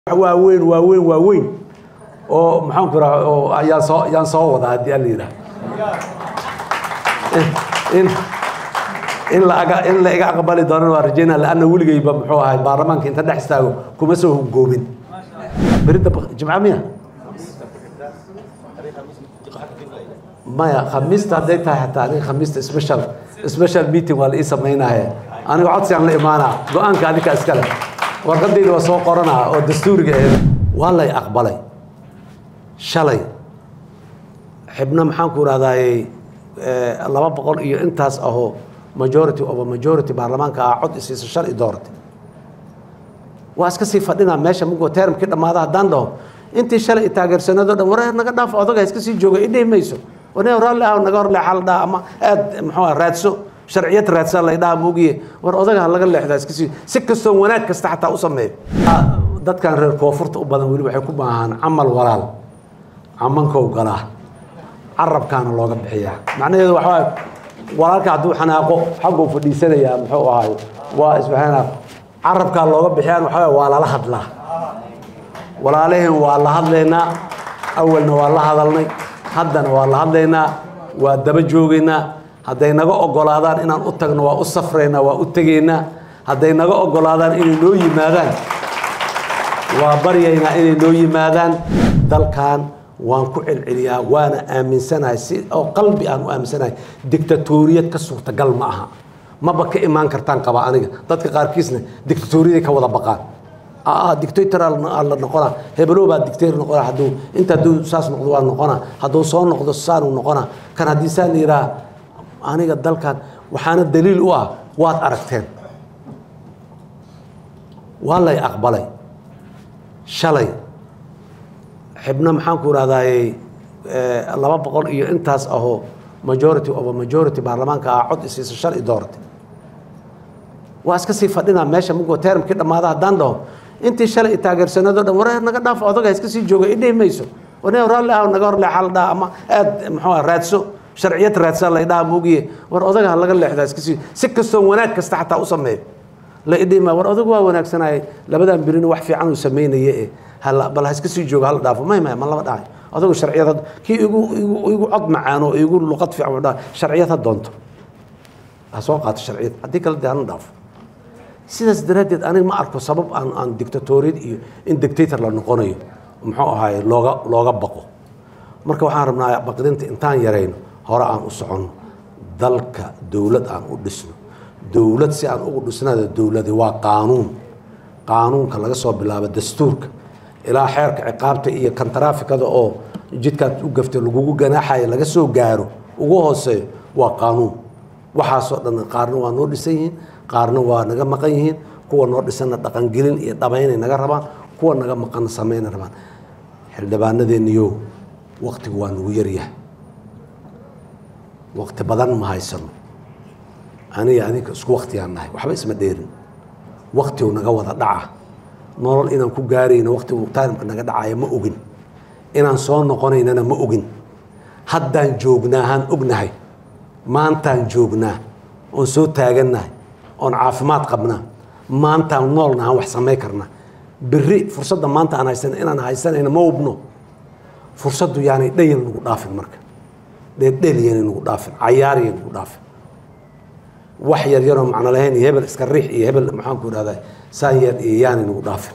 waaweyn waaweyn waaweyn oo maxaanku raa oo ayaan soo yaan soo wadaa haddii alla yidhaah in in la aga in la iga aqbali doonana waa rajaynaa laanna weligayba muxuu ahay baarlamaanka inta dhex istaago kuma soo hungoomin berida jimca miya maya khamiista hadday tahay xataa aniga khamiista special special meeting waa la ii samaynaye aniga codsigaan la imaanaa go-aanka adinka iskale warqadayda waa soo qoranaa oo dastuuriga aheed waa lay aqbalay shalay xibno maxaanku idhahdaaye laba boqol iyo intaas ahoo majority of a majority baarlamaanka ah cod isiisa shal i dooratay waa iska sii fadhinaa meesha mugoo termkii dhammaada haddaan dhaho intii shalay i taageersanado dhan war naga dhaaf odaga iska sii jooga idhihi mayso wane raalli ah naga horleexa la dhaha ama aad muxuu ah raadso sharciyad raadsaa la dhaha moogiye war odaga laga leexdaa iska sii si kastoo wanaag kasta xataa u sameeyo dadkan reer koonfurta u badan weli waxay ku baahaan camal walaal camankow galaa carabkaana looga bixiyaa macnaheedu waxaa walaalka hadduu xanaaqo xagguu fadhiisanayaa muxuu ahaay waa isbaxanaa carabkaa looga bixiyaan waxaa waa lala hadlaa walaalaheen waa la hadlaynaa awalna waa la hadalnay haddana waa la hadlaynaa waa daba joogaynaa hadday naga ogolaadaan inaan u tagno waa u safraynaa waa u tegaynaa hadday naga ogolaadaan inay noo yimaadaan waa baryaynaa inay noo yimaadaan dalkan waan ku celceliyaa waana aaminsanahay si oo qalbi aan u aaminsanahay dictatoriyad ka suurtagal ma aha maba ka imaan kartaan qaba aniga dadka qaarkiisna dictatoriyaday ka wada baqaan dictator la noqonaa hebelo baa dictator noqonaa hadduu inta hadduu saas noqdo waa noqonaa hadduu soo noqdo saanuu noqonaa kan haddii saan la yidhaha aniga dalkan waxaana daliil u ah waad aragteen waa lay aqbalay shalay xibno maxaanku idhahdaaye laba boqol iyo intaas ahoo majority of a majority baarlamaanka ah cod isiisa shal i dooratay waa iska sii fadhinaa meesha mugoo termkii dhammaada haddaan dhaho intii shalay i taageersanado dhan war naga dhaaf odaga iska sii jooga idhihi mayso wane raalli ah naga horleexa la dhaha ama aad muxuu ah raadso sharciyad raadsaa la dhaha moogiye war odaga laga leexdaa iska sii si kastoo wanaag kasta xataa u sameeyo la idhihi ma war odagu waa wanaagsanaaye labadan birina wax fiican uu samaynaye e bal ha iska sii joogo hala dhaafo may may ma lama dhahay odagu sharciyad kii igu igu igu cod macaan oo igu luqad fiican uu dhaha sharciyad ha doonto ha soo qaato sharciyad haddii kale dee hana dhaafo sidaas daraaddeed aniga ma arko sabab aan aan dictatoriyad iyo in dictator la noqonayo muxuu ahaaye looga looga baqo marka waxaan rabnaa baqdinta intaan yarayno hore aan u soconno dalka dowlad aan u dhisno dowlad si aan ugu dhisnada dowladi waa qaanuun qaanuunka laga soo bilaabo dastuurka ilaa xeerka ciqaabta iyo kan taraafikada oo jidkaad u gaftay lagugu ganaaxaya laga soo gaaro ugu hooseeyo waa qaanuun waxaasoo dhan qaarna waa noo dhisan yihiin qaarna waa naga maqan yihiin kuwa noo dhisanna dhaqangelin iyo dhamaynay naga rabaan kuwa naga maqanna samayna rabaan xildhibaanadeenniyo waktigu waa nagu yaryahay wakti badan ma haysano aniga adinka isku waktigaan nahay waxba isma dheerin waktigu naga wada dhaca nolol inaan ku gaarayno waktigu taalimka naga dhacaya ma ogin inaan soo noqonaynana ma ogin haddaan joognaahaan ognahay maantaan joognaa oon soo taagannahay oon caafimaad qabnaa maantaan noolnahaan wax samay karnaa berri fursadda maanta aan haysana inaan haysanayna ma hubno fursaddu yaanay dhayal nagu dhaafin marka dheeldheelyanay nagu dhaafin cayaariyay nagu dhaafin wax yar yaroo macno lahayn iyo hebel iska riix iyo hebel maxaanku idhahdaa saan yeer iyo yaanay nagu dhaafin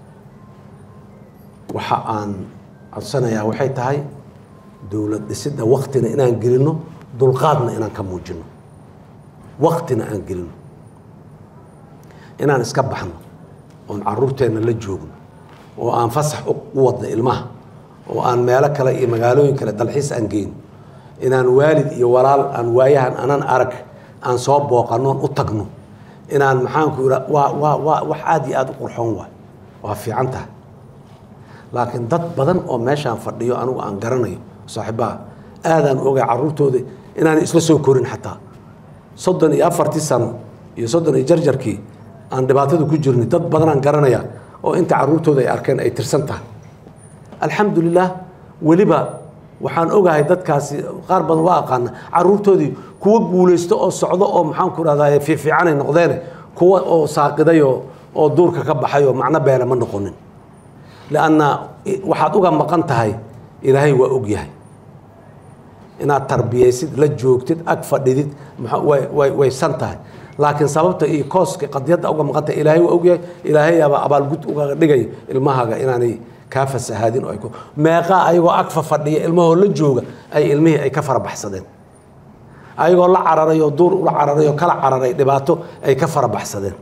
waxa aan codsanayaa waxay tahay dowlad dhisidda waktina inaan gelino dulqaadna inaan ka muujino waktina aan gelino inaan iska baxno oon caruurteenna la joogno oo aan fasax u wadno ilmaha oo aan meelo kale iyo magaalooyin kale dalxiis aan geyno inaan waalid iyo walaal aan waayahan anan arag aan soo booqanoon u tagno inaan maxaanku ira waa waa waa wax aada iyo aada u qurxoon waay waa fiican tahay laakiin dad badan oo meeshaan fadhiyo anigu aan garanayo saaxiibaha aadaan ogay caruurtooda inaanay isla soo korin xataa soddon iyo afartii sano iyo soddon iyo jarjarkii aan dhibaatada ku jirnay dad badanaan garanaya oo inta caruurtooda ay arkeen ay tirsan tahay alxamdulilah weliba waxaan ogahay dadkaasi qaar badan waa aqaana caruurtoodii kuwa guulaysto oo socdo oo maxaanku rahdaa fiifiicanay noqdeene kuwa oo saaqiday oo oo duurka ka baxay oo macno beele ma noqonin lianna waxaad uga maqan tahay ilaahay waa og yahay inaad tarbiyaysid la joogtid ag fadhidid way san tahay laakiin sababta iyo kooska qadiyadda uga maqan tahay ilaahay waa og yahay ilaahayaaba abaalgud uga dhigay ilmahaaga inaanay kaa fasahaadin oo ay meeqaa ayagoo agfa fadhiya ilmahoo la jooga ay ilmihii ay ka farabaxsadeen ayagoo la cararay oo duur ula cararay oo kala cararay dhibaato ay ka farabaxsadeen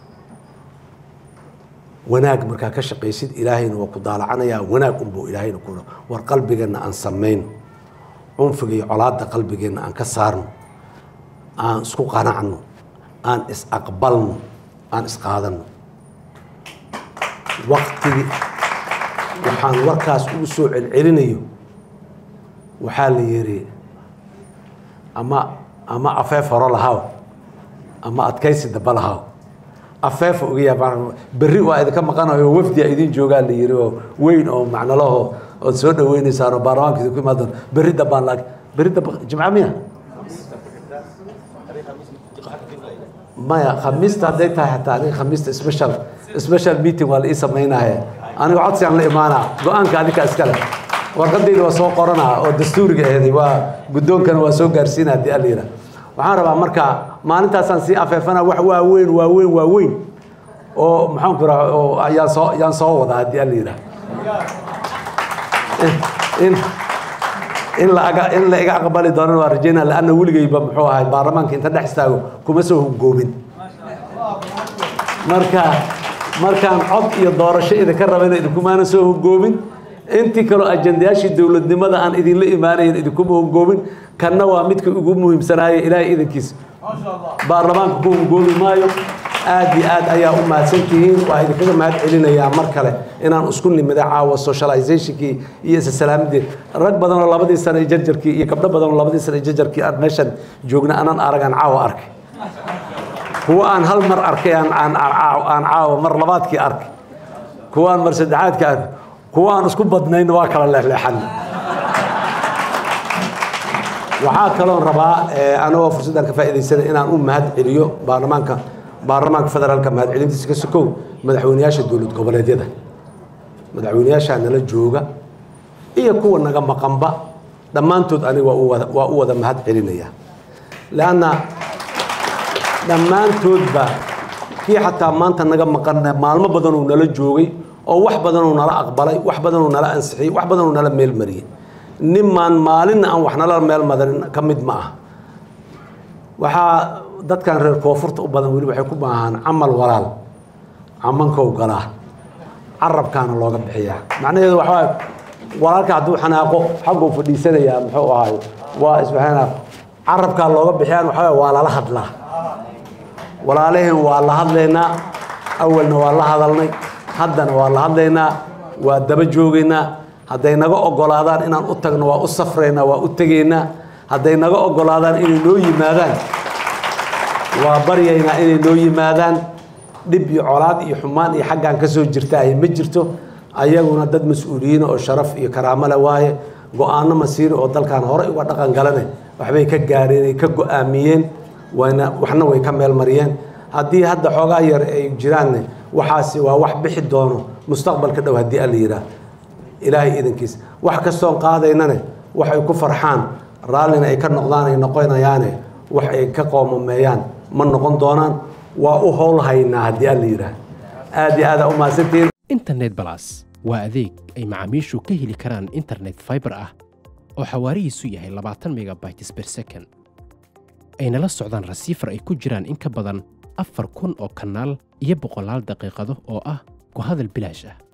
wanaag markaa ka shaqaysid ilaahayna waa ku daalacanayaa wanaag unbuu ilaahayna ku war qalbigeenna aan samayn cunfiga iyo colaadda qalbigeenna aan ka saarno aan isku qanacno aan is-aqbalno aan isqaadanno waktigii waxaan warkaas ugu soo celcelinayo waxaa la yidhi ama ama afeef horo lahaw ama adkaysi daba lahaw afeefa ogayaa berri waa idinka maqanayo wafdi a idin joogaa la yidhi oo weyn oo macnalaho ood soo dhaweynaysaan oo baarlamaanka idinku imaan doon berri dambaan laag berri damba jimca miya maya khamiista hadday tahay xataa aniga khamiista special special meeting waa la ii samaynaye aniga codsi aan la imaanaa go-aanka adinka iskale warqadayda waa soo qoranaa oo dastuuriga aheeday waa guddoonkana waa soo gaarsiina haddii alla yidhaah waxaan rabaa marka maalintaasaan sii afeefana wax waaweyn waaweyn waaweyn oo maxaan ku raha oo yaan soo yaan soo wadaa haddii alla yidhaah in in la aga in la iga aqbali doonana waa rajaynaa laanna weligayba muxuu ahay baarlamaanka inta dhex istaago kuma soo hoggoobin marka markaan cod iyo doorasho idinka rabayna idinkumaana soo hoggoobin intii kaloo ajandayaashii dowladnimada aan idinla imaanayn idinkuma hoggoobin kanna waa midka ugu muhiimsanaaye ilaahay idankiisa baarlamaanka ku hogoobi maayo aad iyo aad ayaa u mahadsan tihiin waa idinkaga mahad celinayaa mar kale inaan isku nimida caawa socializationkii iyo isa salaamadii rag badan oo labadii sane jarjarkii iyo gabdho badan oo labadii sane jarjarkii aan meeshan joogna anaan aragaan caawa arkay kuwa aan hal mar arkay aan aan aan caawa mar labaadkii arkay kuwa aan mar saddexaadkii arkay kuwa aan isku badnayn waa kala leexleexan waxaa kaloon rabaa anagoo fursaddan ka faa'iidaysana inaan u mahad celiyo baarlamaanka baarlamaanka federaalka mahad celintiisa ka sokow madaxweynayaasha dowlad goboleedyada madaxweynayaashaa nala jooga iyo kuwa naga maqanba dhammaantood aniga waa u wada waa u wada mahad celinaya leanna dhammaantoodba kii xataa maanta naga maqan maalmo badanuu nala joogay oo wax badanuu nala aqbalay wax badanuu nala ansixiyey wax badanuu nala meelmariyey nimaan maalinna aan wax nala meel madarin ka mid ma ah waxaa dadkan reer koonfurta u badan weli waxay ku baahaan camal walaal camankow galaa carabkaana looga bixiyaa macnaheedu waxaa walaalka hadduu xanaaqo xagguu fadhiisanayaa muxuu ahaay waa isbaxana carabkaa looga bixiyaan waxaa waa lala hadlaa walaalaheen waa la hadlaynaa awalna waa la hadalnay haddana waa la hadlaynaa waa daba joogaynaa hadday naga ogolaadaan inaan u tagno waa u safraynaa waa u tegaynaa hadday naga ogolaadaan inay noo yimaadaan waa baryaynaa inay noo yimaadaan dhib iyo colaad iyo xumaan iyo xaggaan ka soo jirtaahay ma jirto ayaguna dad mas-uuliyiina oo sharaf iyo karaamo le waaye go-aano masiiri oo dalkan horey uga dhaqan galane waxbay ka gaareen ay ka go-aamiyeen wayna waxna way ka meel mariyeen haddii hadda xoogaa yar ay jiraanne waxaasi waa wax bixi doono mustaqbalka dhow haddii alla yidhaah ilaahay idankiisa wax kastoon qaadaynane waxay ku farxaan raallina ay ka noqdaan ay noqonayaane wax ay ka qoomameeyaan ma noqon doonaan waa u howl haynaa haddii alla yidhaah aad iyo aada u mahadsantihiin internet balas waa adeeg ay macaamiishu ka heli karaan internet fiber ah oo xawaarihiisu yahay labaatan megabytes per second ayna la socdaan rasiifar ay ku jiraan in ka badan afar kun oo kanaal iyo boqolaal daqiiqado oo ah ku hadal bilaash ah